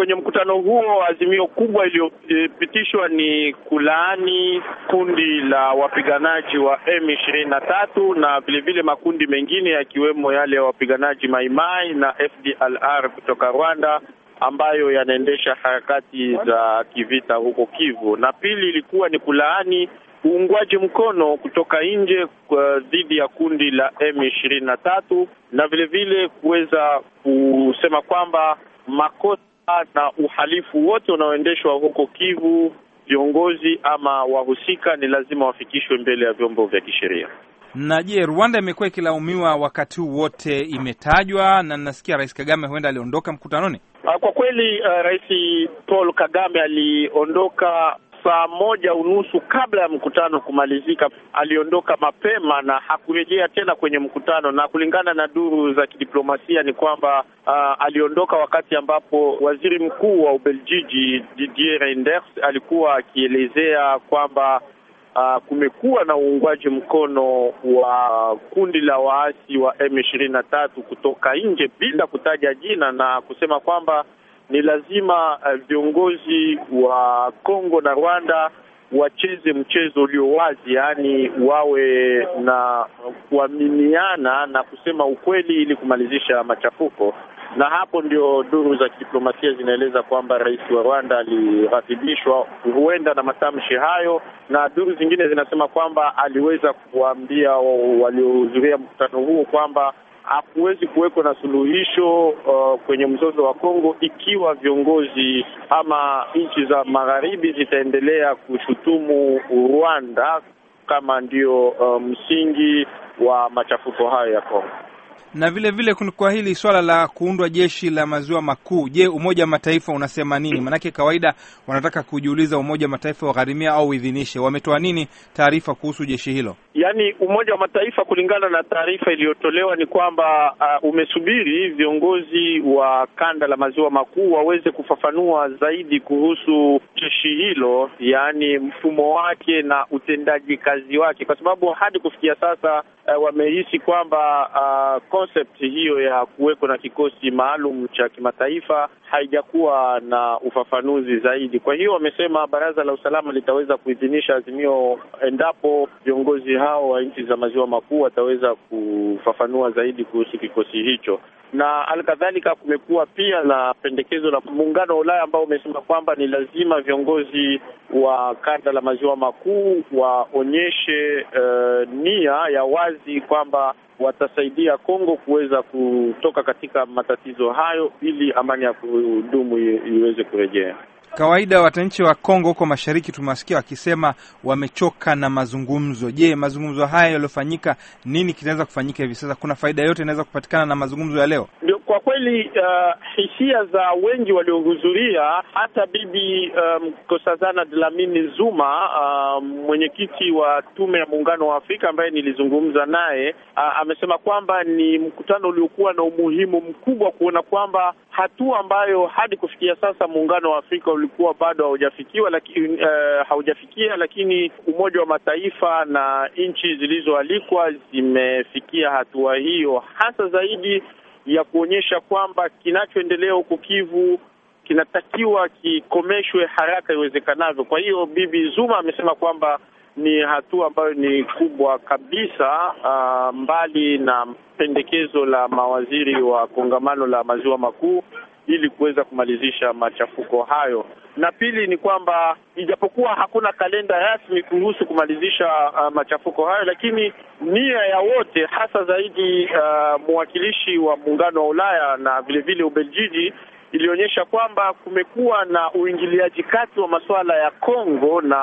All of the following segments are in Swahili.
kwenye mkutano huo azimio kubwa iliyopitishwa ni kulaani kundi la wapiganaji wa M ishirini na tatu na vilevile makundi mengine yakiwemo yale ya wapiganaji Maimai na FDLR kutoka Rwanda ambayo yanaendesha harakati za kivita huko Kivu, na pili ilikuwa ni kulaani uungwaji mkono kutoka nje dhidi ya kundi la M ishirini na tatu na vile vile kuweza kusema kwamba makosa na uhalifu wote unaoendeshwa huko Kivu, viongozi ama wahusika ni lazima wafikishwe mbele ya vyombo vya kisheria. Na je, Rwanda imekuwa ikilaumiwa wakati huu wote, imetajwa na nasikia Rais Kagame huenda aliondoka mkutanoni. Kwa kweli, uh, Rais Paul Kagame aliondoka saa moja unusu kabla ya mkutano kumalizika. Aliondoka mapema na hakurejea tena kwenye mkutano, na kulingana na duru za kidiplomasia ni kwamba uh, aliondoka wakati ambapo waziri mkuu wa Ubeljiji Didier Reynders alikuwa akielezea kwamba Uh, kumekuwa na uungwaji mkono wa kundi la waasi wa M ishirini na tatu kutoka nje bila kutaja jina na kusema kwamba ni lazima uh, viongozi wa Kongo na Rwanda wacheze mchezo ulio wazi, yaani wawe na kuaminiana na kusema ukweli ili kumalizisha machafuko na hapo ndio duru za kidiplomasia zinaeleza kwamba rais wa Rwanda alighadhibishwa huenda na matamshi hayo, na duru zingine zinasema kwamba aliweza kuwaambia waliohudhuria mkutano huo kwamba hakuwezi kuwekwa na suluhisho uh, kwenye mzozo wa Kongo ikiwa viongozi ama nchi za magharibi zitaendelea kushutumu Rwanda kama ndio uh, msingi wa machafuko hayo ya Kongo na vile vile kwa hili swala la kuundwa jeshi la maziwa makuu, je, Umoja wa Mataifa unasema nini? Maanake kawaida wanataka kujiuliza Umoja wa Mataifa wagharimia au uidhinishe. Wametoa nini taarifa kuhusu jeshi hilo? Yaani Umoja wa Mataifa kulingana na taarifa iliyotolewa ni kwamba uh, umesubiri viongozi wa kanda la maziwa makuu waweze kufafanua zaidi kuhusu jeshi hilo, yaani mfumo wake na utendaji kazi wake, kwa sababu hadi kufikia sasa uh, wamehisi kwamba uh, concept hiyo ya kuweko na kikosi maalum cha kimataifa haijakuwa na ufafanuzi zaidi. Kwa hiyo wamesema baraza la usalama litaweza kuidhinisha azimio endapo viongozi hao wa nchi za maziwa makuu wataweza kufafanua zaidi kuhusu kikosi hicho. Na alkadhalika, kumekuwa pia na pendekezo la muungano wa Ulaya ambao umesema kwamba ni lazima viongozi wa kanda la maziwa makuu waonyeshe uh, nia ya wazi kwamba watasaidia Kongo kuweza kutoka katika matatizo hayo ili amani ya kudumu iweze kurejea. Kawaida wananchi wa Kongo huko mashariki tumewasikia wakisema wamechoka na mazungumzo. Je, mazungumzo haya yaliyofanyika, nini kinaweza kufanyika hivi sasa? Kuna faida yote inaweza kupatikana na mazungumzo ya leo? Ndio, kwa kweli uh, hisia za wengi waliohudhuria, hata bibi Nkosazana um, Dlamini Zuma uh, mwenyekiti wa tume ya muungano wa Afrika ambaye nilizungumza naye uh, amesema kwamba ni mkutano uliokuwa na umuhimu mkubwa kuona kwamba hatua ambayo hadi kufikia sasa muungano wa Afrika ulikuwa bado haujafikiwa lakini uh, haujafikia lakini Umoja wa Mataifa na nchi zilizoalikwa zimefikia hatua hiyo, hasa zaidi ya kuonyesha kwamba kinachoendelea huko Kivu kinatakiwa kikomeshwe haraka iwezekanavyo. Kwa hiyo Bibi Zuma amesema kwamba ni hatua ambayo ni kubwa kabisa, uh, mbali na pendekezo la mawaziri wa kongamano la maziwa makuu ili kuweza kumalizisha machafuko hayo. Na pili ni kwamba ijapokuwa hakuna kalenda rasmi kuhusu kumalizisha uh, machafuko hayo, lakini nia ya wote hasa zaidi uh, mwakilishi wa muungano wa Ulaya na vile vile Ubeljiji ilionyesha kwamba kumekuwa na uingiliaji kati wa masuala ya Kongo na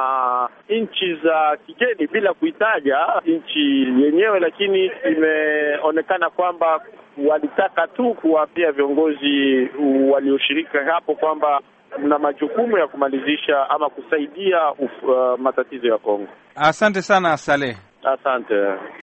nchi za kigeni bila kuitaja nchi yenyewe, lakini imeonekana kwamba walitaka tu kuwaambia viongozi walioshirika hapo kwamba mna majukumu ya kumalizisha ama kusaidia uf, uh, matatizo ya Kongo. Asante sana Saleh. Asante.